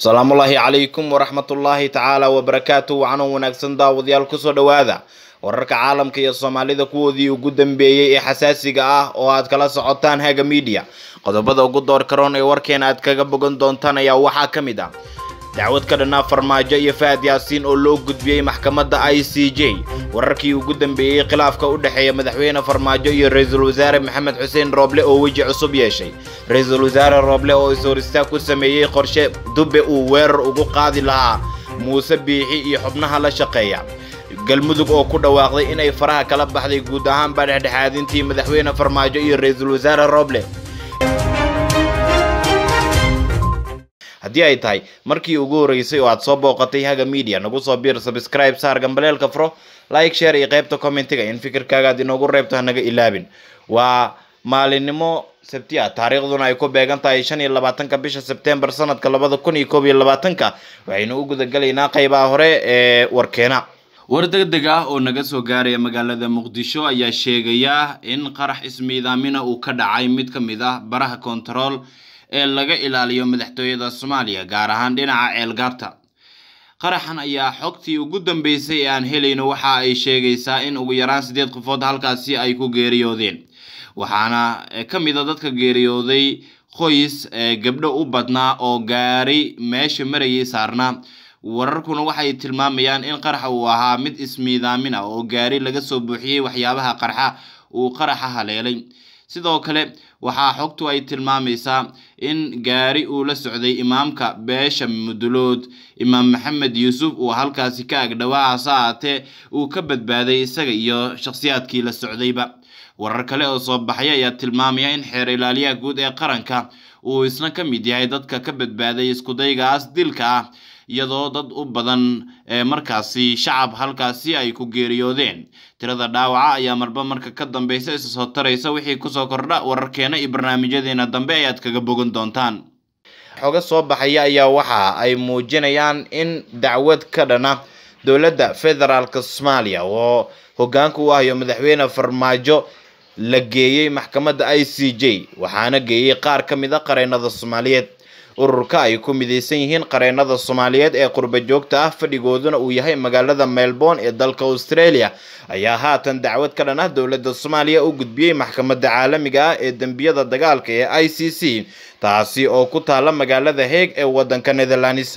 asalaamullaahi calaykum waraxmatullaahi tacaala wabarakaatu wacanan wanaagsan daawadayaal kusoo dhowaada wararka caalamka iyo soomaalida kuwoodii ugu dambeeyey ee xasaasiga ah oo aad kala socotaan haga miidiya qodobada ugu door karoon ee warkeena aad kaga bogan doontaan ayaa waxaa ka mid ah dacwad ka dhanaa farmaajo iyo fahad yaasiin oo loo gudbiyey maxkamadda i c j wararkii ugu dambeeyey khilaafka u dhexeeya madaxweyne farmaajo iyo ra-iisul wasaare maxamed xuseen rooble oo weji cusub yeeshay ra-iisul wasaare rooble oo is-horistaag ku sameeyey qorshe dube uu weerar ugu qaadi lahaa muuse biixi iyo xubnaha la shaqeeya galmudug oo ku dhawaaqday inay faraha kala baxday guud ahaanba dhexdhexaadintii madaxweyne farmaajo iyo ra-iisul wasaare rooble haddii ay tahay markii ugu horreysay oo aad soo booqatay haga media nagu soo biir subscribe saar gambaleelka furo like share iyo qaybta commentiga in fikirkaaga aad inoogu reebto hanaga ilaabin waa maalinimo sabti ah taariikhduna ay ku beegan tahay shan iyo labaatanka bisha sebtembar sanadka labada kun iyo koob iyo labaatanka waxaynu u gudagalaynaa qaybaha hore ee warkeena war degdeg ah oo naga soo gaaraya magaalada muqdisho ayaa sheegaya in qarax ismiidaamina uu ka dhacay mid ka mid ah baraha kontarool ee laga ilaaliyo madaxtooyada soomaaliya gaar ahaan dhinaca ceelgaarta qaraxan ayaa xogtii ugu dambeysay ee aan helayno waxa ay sheegaysaa in ugu yaraan siddeed qofood halkaasi ay ku geeriyoodeen waxaana ka mid a dadka geeriyooday qoys gabdho u badnaa oo gaari meesha marayay saarnaa wararkuna waxay tilmaamayaan in qaraxa uu ahaa mid ismiidaamin ah oo gaari laga soo buuxiyey waxyaabaha qarxa uu qaraxa haleelay sidoo kale waxaa xogtu ay tilmaamaysaa in gaari uu la socday imaamka beesha mudulood imaam maxamed yuusuf uu halkaasi ka agdhowaa hase ahaatee uu ka badbaaday isaga iyo shakhsiyaadkii la socdayba warar kale oo soo baxay ayaa tilmaamaya in xeer ilaaliyaha guud ee qaranka uu isna ka mid yahay dadka ka badbaaday iskudaygaas dilka ah iyadoo dad u badan ee markaasi shacab halkaasi ay ku geeriyoodeen tirada dhaawaca ayaa marba marka ka dambeysa isa soo taraysa wixii kusoo kordha wararkeena iyo barnaamijyadeena dambe ayaad kaga bogan doontaan xoga soo baxaya ayaa waxa ay muujinayaan in dacwad ka dhana dowladda federaalk soomaaliya oo hogaanka u ahayo madaxweyne farmaajo la geeyey maxkamadda i c j waxaana geeyey qaar ka mid a qareennada soomaaliyeed ururka ay ku midaysan yihiin qareennada soomaaliyeed ee qurba joogta ah fadhigooduna uu yahay magaalada melbourne ee dalka australia ayaa haatan dacwad ka dhan ah dowladda soomaaliya u gudbiyey maxkamadda caalamiga ah ee dembiyada dagaalka ee i c c taasi oo ku taala magaalada heeg ee waddanka netherlands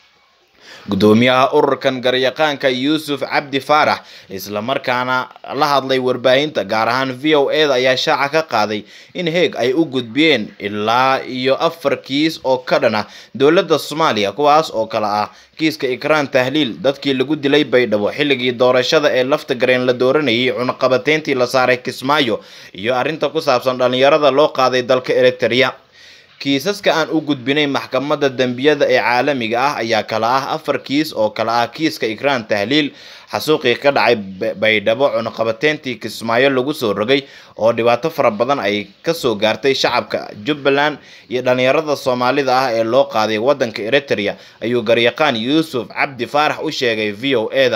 gudoomiyaha ururkan garyaqaanka yuusuf cabdi faarax islamarkaana la hadlay warbaahinta gaar ahaan v o e da ayaa shaaca ka qaaday in heeg ay u gudbiyeen ilaa iyo afar kiis oo ka dhan ah dowladda soomaaliya kuwaas oo kale ah kiiska ikraan tahliil dadkii lagu dilay baydhabo xilligii doorashada ee lafta gareen la dooranayay cunaqabateyntii la saaray kismaayo iyo arrinta ku saabsan dhallinyarada loo qaaday dalka eritrea kiisaska aan u gudbinay maxkamadda dembiyada ee caalamiga ah ayaa kala ah afar kiis oo kala ah kiiska ikraan tahliil xasuuqii ka dhacay baydhabo cunaqabateyntii kismaayo lagu soo rogay oo dhibaato fara badan ay kasoo gaartay shacabka jubbaland iyo dhallinyarada soomaalida ah ee loo qaaday waddanka eritrea ayuu garyaqaan yuusuf cabdi faarax u sheegay v o e da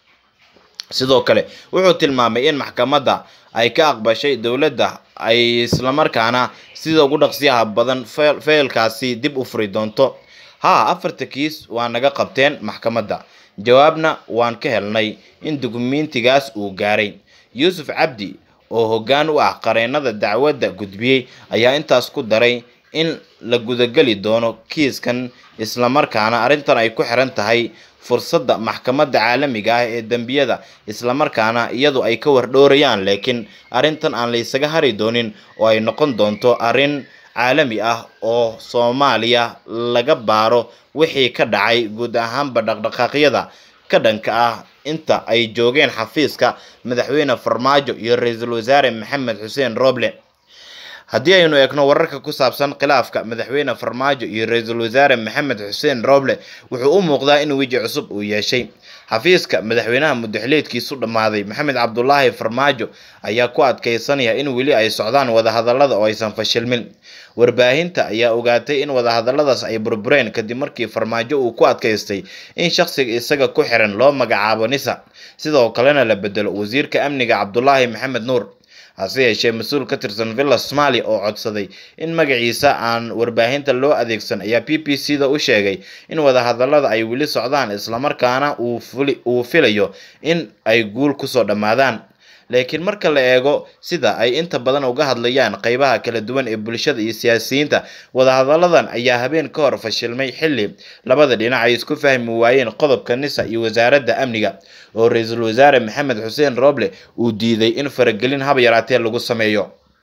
sidoo kale wuxuu tilmaamay in maxkamadda ay ka aqbashay dowladda ay islamarkaana sida ugu dhaqsiyaha badan feelkaasi dib u furi doonto haa afarta kiis waa naga qabteen maxkamadda jawaabna waan ka helnay in dukumentigaas uu gaaray yuusuf cabdi oo hoggaan u ah qareennada dacwadda gudbiyey ayaa intaas ku daray in la gudageli doono kiiskan islamarkaana arrintan ay ku xiran tahay fursadda maxkamadda caalamiga ah ee dembiyada islamarkaana iyadu ay ka wardhoorayaan laakiin arrintan aan laysaga hari doonin oo ay noqon doonto arrin caalami ah oo soomaaliya laga baaro wixii ka dhacay guud ahaanba dhaqdhaqaaqyada ka dhanka ah inta ay joogeen xafiiska madaxweyne farmaajo iyo ra-iisul wasaare maxamed xuseen rooble haddii aynu eegno wararka ku saabsan khilaafka madaxweyne farmaajo iyo ra-iisul wasaare maxamed xuseen rooble wuxuu u muuqdaa in weji cusub uu yeeshay xafiiska madaxweynaha mudaxileedkiisu dhammaaday maxamed cabdulaahi farmaajo ayaa ku adkeysanaya in weli ay socdaan wadahadalada oo aysan fashilmin warbaahinta ayaa ogaatay in wadahadaladaas ay burbureen kadib markii farmaajo uu ku adkaystay in shakhsiga isaga ku xiran loo magacaabo nisa sidoo kalena la bedelo wasiirka amniga cabdulaahi maxamed nuur hase yeeshee mas-uul ka tirsan villa somalia oo codsaday in magaciisa aan warbaahinta loo adeegsan ayaa b b c da u sheegay in wadahadalada ay weli socdaan islamarkaana uu filayo in ay guul kusoo dhammaadaan laakiin marka la eego sida ay inta badan uga hadlayaan qeybaha kala duwan ee bulshada iyo siyaasiyiinta wadahadaladan ayaa habeen ka hor fashilmay xilli labada dhinac ay isku fahmi waayeen qodobka nisa iyo wasaaradda amniga oo ra-iisul wasaare maxamed xuseen roble uu diiday in faragelin haba yaraatee lagu sameeyo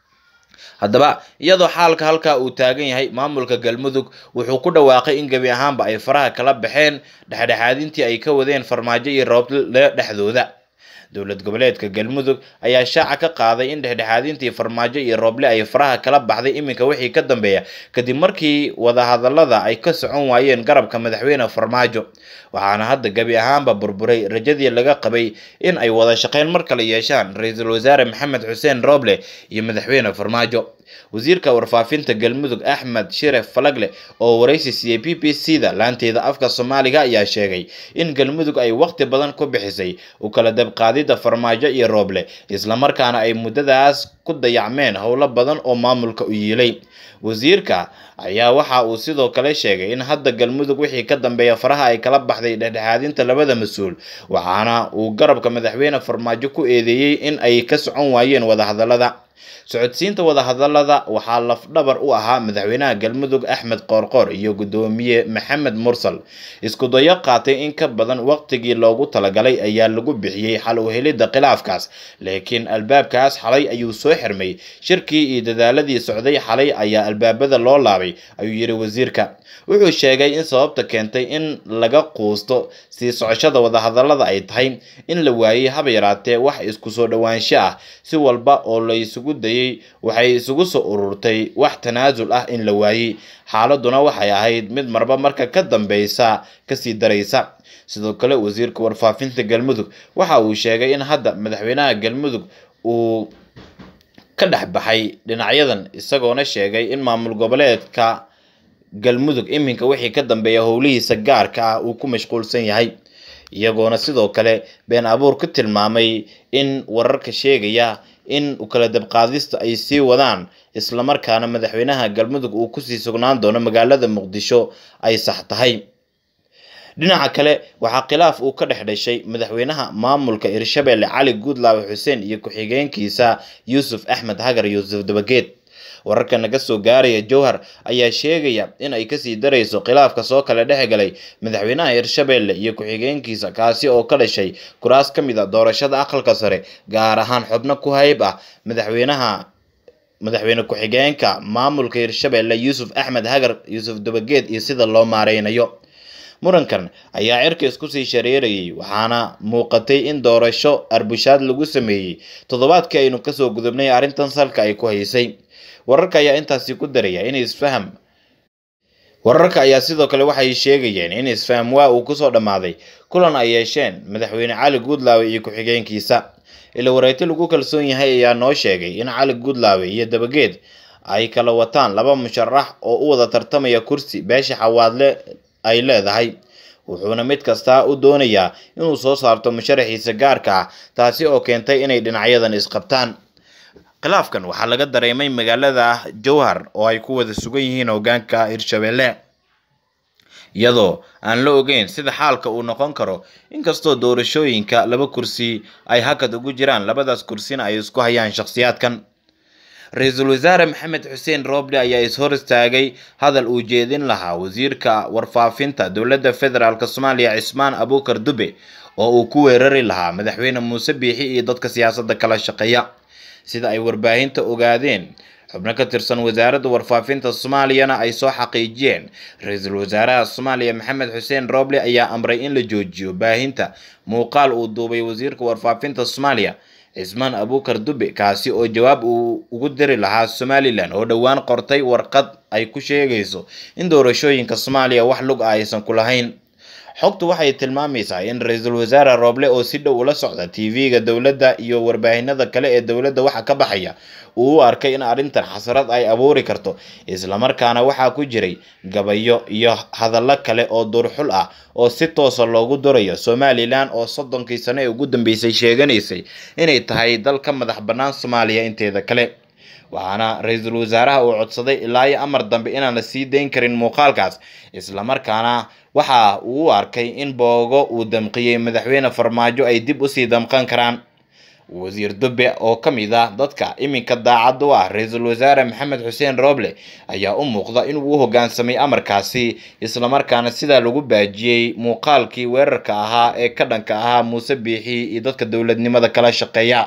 haddaba iyadoo xaalka halkaa uu taagan yahay maamulka galmudug wuxuu ku dhawaaqay in gebi ahaanba ay faraha kala baxeen dhexdhexaadintii ay ka wadeen farmaajo iyo rooble dhexdooda dowlad goboleedka galmudug ayaa shaaca ka qaaday in dhexdhexaadintii farmaajo iyo rooble ay faraha kala baxday iminka wixii ka dambeeya kadib markii wadahadalada ay ka socon waayeen garabka madaxweyne farmaajo waxaana hadda gebi ahaanba burburay rajadii laga qabay in ay wada shaqeyn mar kale yeeshaan ra-iisul wasaare maxamed xuseen rooble iyo madaxweyne farmaajo wasiirka warfaafinta galmudug axmed shiref falagle oo waraysi siiyey b b c da laanteeda afka soomaaliga ayaa sheegay in galmudug ay waqti badan ku bixisay u kala dabqaadida farmaajo iyo rooble islamarkaana ay muddadaas ku dayacmeen howlo badan oo maamulka u yiilay wasiirka ayaa waxa uu sidoo kale sheegay in hadda galmudug wixii ka dambeeya faraha ay kala baxday dhexdhexaadinta labada mas-uul waxaana uu garabka madaxweyne farmaajo ku eedeeyey in ay ka socon waayeen wadahadalada socodsiinta wadahadalada waxaa lafdhabar u ahaa madaxweynaha galmudug axmed qoorqoor iyo guddoomiye maxamed mursal isku dayo qaatay in ka badan waqtigii loogu talagalay ayaa lagu bixiyey xal u helidda khilaafkaas laakiin albaabkaas xalay ayuu soo xirmay shirkii iyo dadaaladii socday xalay ayaa albaabada loo laabay ayuu yidhi wasiirka wuxuu sheegay in sababta keentay in laga quusto sii socoshada wadahadalada ay tahay in la waayey haba yaraatee wax isku soo dhowaansho ah si walba oo la isugu dayay waxay isugu soo ururtay wax tanaasul ah in la waayey xaaladuna waxay ahayd mid marba marka ka dambeysa kasii daraysa sidoo kale wasiirka warfaafinta galmudug waxa uu sheegay in hadda madaxweynaha galmudug uu ka dhex baxay dhinacyadan isagoona sheegay in maamul goboleedka galmudug iminka wixii ka dambeeya howlihiisa gaarka ah uu ku mashquulsan yahay iyagoona sidoo kale been abuur ku tilmaamay in wararka sheegaya in kala dabqaadista ay sii wadaan islamarkaana madaxweynaha galmudug uu kusii sugnaan doono magaalada muqdisho ay sax tahay dhinaca kale waxaa khilaaf uu ka dhex dhashay madaxweynaha maamulka hirshabelle cali guudlaawe xuseen iyo ku-xigeenkiisa yuusuf axmed hagar yuusuf dabageed wararka naga soo gaaraya jowhar ayaa sheegaya in ay kasii darayso khilaafka soo kale dhex galay madaxweynaha hirshabelle iyo ku-xigeenkiisa kaasi oo ka dhashay kuraas ka mid a doorashada aqalka sare gaar ahaan xubno ku hayb ah madaxweynaha madaxweyne ku-xigeenka maamulka hirshabelle yuusuf axmed hagar yuusuf dabageed iyo sida loo maareynayo murankan ayaa cirka isku sii shareerayay waxaana muuqatay in doorasho arbushaad lagu sameeyey toddobaadkii aynu kasoo gudubnay arrintan salka ay ku haysay wararka ayaa intaasi ku daraya in isfaham wararka ayaa sidoo kale waxay sheegayeen in isfaham waa uu kusoo dhammaaday kulan ay yeesheen madaxweyne cali guudlaawe iyo ku-xigeenkiisa ila wareyti lagu kalsoon yahay ayaa noo sheegay in cali guudlaawe iyo dabageed ay kala wataan laba musharax oo u wada tartamaya kursi beesha xawaadle ay leedahay wuxuuna mid kastaa u doonayaa inuu soo saarto musharaxiisa gaarka ah taasi oo keentay inay dhinacyadan isqabtaan khilaafkan waxaa laga dareemay magaalada jowhar oo ay ku wada sugan yihiin hogaanka hirshabelle iyadoo aan la ogeyn sida xaalka uu noqon karo inkastoo doorashooyinka laba kursi ay hakad ugu jiraan labadaas kursina ay isku hayaan shakhsiyaadkan ra-iisul wasaare maxamed xuseen rooble ayaa is-hor istaagay hadal uu jeedin lahaa wasiirka warfaafinta dowladda federaalk soomaaliya cismaan abuukar dube oo uu ku weerari lahaa madaxweyne muuse biixi iyo dadka siyaasadda kala shaqeeya sida ay warbaahinta ogaadeen xubno ka tirsan wasaaradda warfaafinta soomaaliyana ay soo xaqiijiyeen ra-iisul wasaaraha soomaaliya maxamed xuseen rooble ayaa amray in la joojiyo baahinta muuqaal uu duubay wasiirka warfaafinta soomaaliya cismaan abuukar dube kaasi oo jawaab uu ugu diri lahaa somalilan oo dhowaan qortay warqad ay ku sheegayso in doorashooyinka soomaaliya wax lug ah aysan ku lahayn xogtu waxay tilmaamaysaa in ra-iisul wasaare rooble oo si dhow ula socda tv-ga dowladda iyo warbaahinada kale ee dowladda waxa ka baxaya uu u arkay in arrintan xasrad ay abuuri karto islamarkaana waxaa ku jiray gabayo iyo hadallo kale oo duurxul ah oo si toosa loogu durayo somalilan oo soddonkii sano ee ugu dambeysay sheeganaysay inay tahay dal ka madax bannaan soomaaliya inteeda kale waxaana ra-iisul wasaaraha uu codsaday ilaa iyo amar dambe inaan la sii dayn karin muuqaalkaas islamarkaana waxa uu u arkay in boogo uu damqiyey madaxweyne farmaajo ay dib usii damqan karaan wasiir dube oo ka mid ah dadka iminka daacad u ah ra-iisul wasaare maxamed xuseen rooble ayaa u muuqda inuu u hoggaansamay amarkaasi islamarkaana sidaa lagu baajiyey muuqaalkii weerarka ahaa ee ka dhanka ahaa muuse biixi iyo dadka dowladnimada kala shaqeeya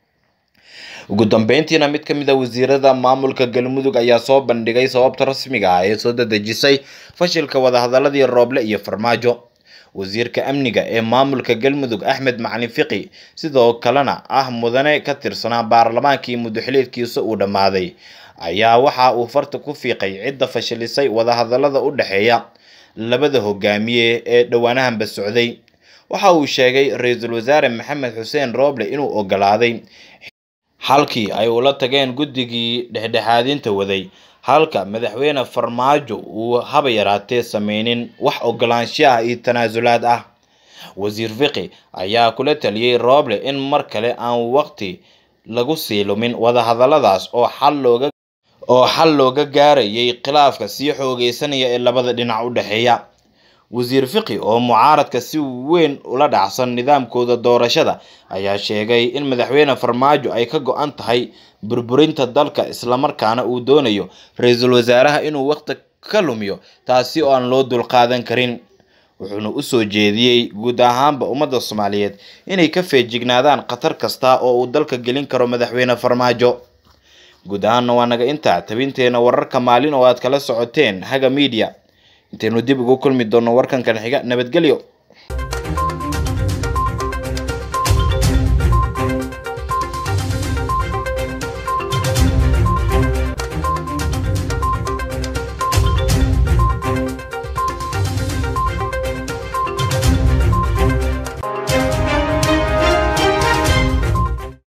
ugu dambeyntiina mid ka mid a wasiirada maamulka galmudug ayaa soo bandhigay sababta rasmiga ah ee soo dadejisay fashilka wadahadaladii rooble iyo farmaajo wasiirka amniga ee maamulka galmudug axmed macalin fiqi sidoo kalena ah mudane ka tirsanaa baarlamaankii muddoxileedkiisa uu dhammaaday ayaa waxa uu farta ku fiiqay cidda fashilisay wadahadalada u dhexeeya labada hogaamiye ee dhowaanahanba socday waxa uu sheegay ra-iisul wasaare maxamed xuseen rooble inuu ogolaaday halkii ay ula tageen guddigii dhexdhexaadinta waday halka madaxweyne farmaajo uu haba yaraatee sameynin wax ogolaansho ah iyo tanaasulaad ah wasiir fiqi ayaa kula taliyey rooble in mar kale aan waqti lagu sii lumin wadahadaladaas oo xal looga oo xal looga gaarayay khilaafka sii xoogeysanaya ee labada dhinac u dhexeeya wasiir fiqi oo mucaaradka si weyn ula dhacsan nidaamkooda doorashada ayaa sheegay in madaxweyne farmaajo ay ka go-an tahay burburinta dalka islamarkaana uu doonayo ra-iisul wasaaraha inuu waqti ka lumiyo taasi oo aan loo dulqaadan karin wuxuuna usoo jeediyey guud ahaanba ummadda soomaaliyeed inay ka feejignaadaan khatar kasta oo uu dalka gelin karo madaxweyne farmaajo guud ahaanna waa naga intaa tabinteena wararka maalin oo aad kala socoteen haga media intaynu dib ugu kulmi doonno warkankan xiga nabadgelyo